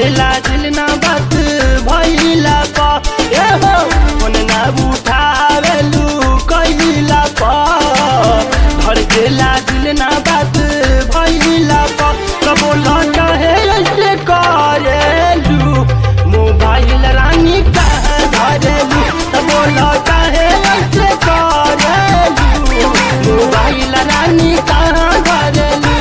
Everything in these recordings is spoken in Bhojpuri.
गेला दिल ना बात भइला पा ए हो फोन ना उठावेलू कइला पा धर गेला दिल ना बात भइला पा कबो लौटा है ऐसे करेलू मोबाइल रानी कहाँ धरेलू कबो लौटा है ऐसे करेलू मोबाइल रानी कहाँ धरेलू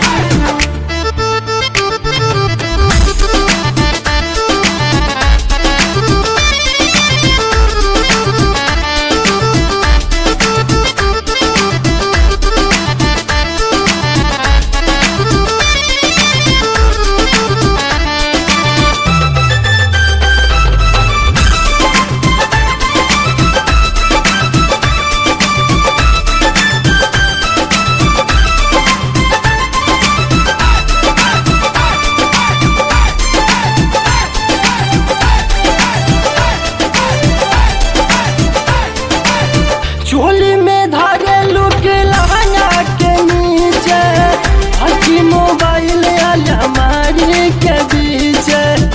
चोली में धागे लुक लहंगा के नीचे हकी मोबाइल अलमारी के बीच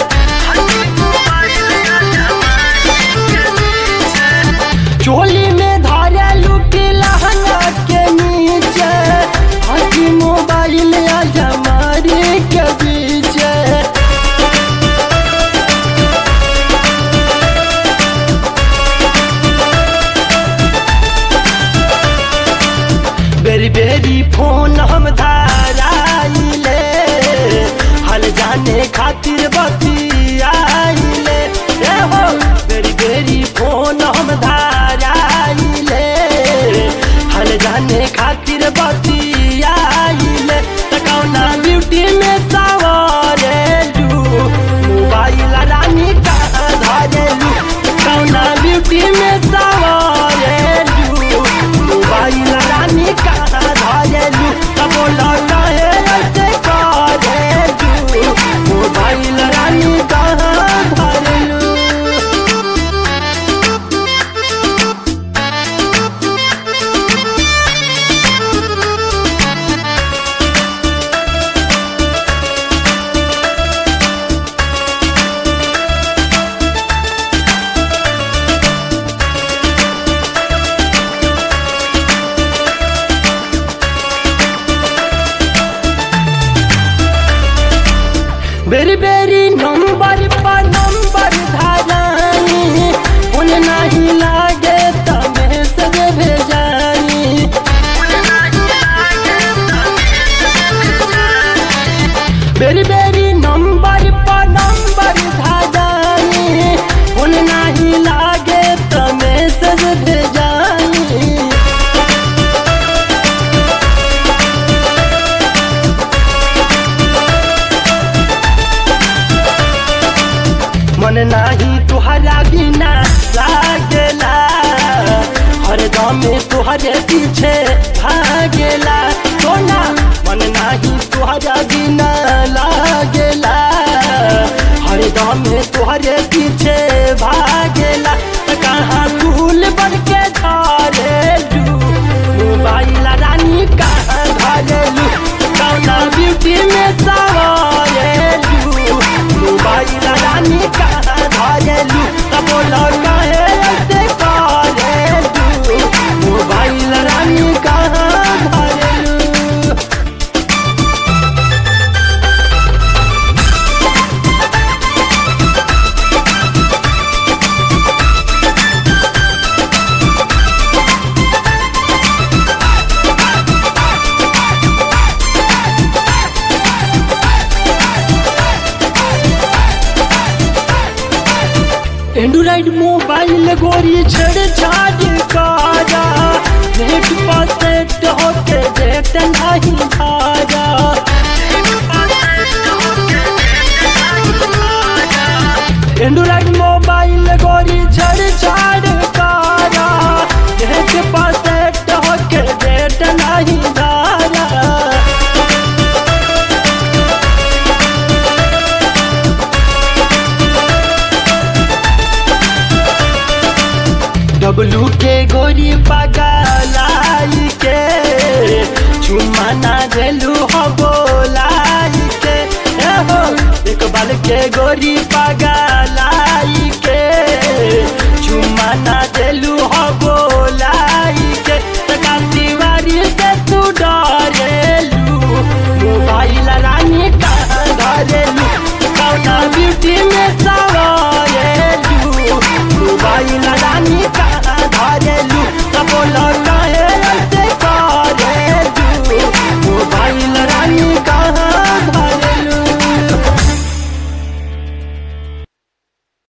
चोली में धागे लुक लहंगा के नीचे हकी मोबाइल अलमारी के बीच बेरी बेरी फोन हम धाराइले हल जाने खातिर बतियाइले ए हो बेरी बेरी फोन हम धाराइले हल जाने खातिर बतियाइले तकौना ब्यूटी में सवारेलू मोबाइल रानी कहाँ धरेलू तकौना ब्यूटी में सवारेलू मोबाइल रानी कहाँ धरेलू तब लौटा है ऐसे करेलू मोबाइल रानी कहाँ धरेलू बेरी बेरी नंबर पर नंबर धारानी उन नहीं लागे त मैसेज भेजानी बेरी बेरी नंबर पर नंबर धारानी उन नहीं लागे त मैसेज भेजानी मन नाही तुहरा बिना लागेला हर दम तुहरे पीछे भागेला सोना मन नाही तुहरा बिना लागेला हर दम तुहरे पीछे भागेला त कहाँ फूल बन के धरेलू मोबाइल रानी कहाँ धरेलू कौना ब्यूटी में सवारेलू मोबाइल रानी कहाँ धरेलू तब लौटा है ऐसे करेलू मोबाइल रानी कहाँ धरेलू एंड्रॉइड मोबाइल गोरी छेड़ छाड़ काजा नेट पर सेट होके देख नहीं भाजा एंड्रॉइड मोबाइल गोरी छेड़ छाड़ काजा नेट पर सेट होके देख नहीं भाजा डब्लू के गोरी पगलाई के चुम्मा ना देलू हो बोलाई के ए हो एक बाल के गोरी पगलाई के चुम्मा ना देलू हो बोलाई के तका दीवारी से तू डरेलू मोबाइल रानी कहाँ धरेलू कौना ब्यूटी में सवारेलू मोबाइल रानी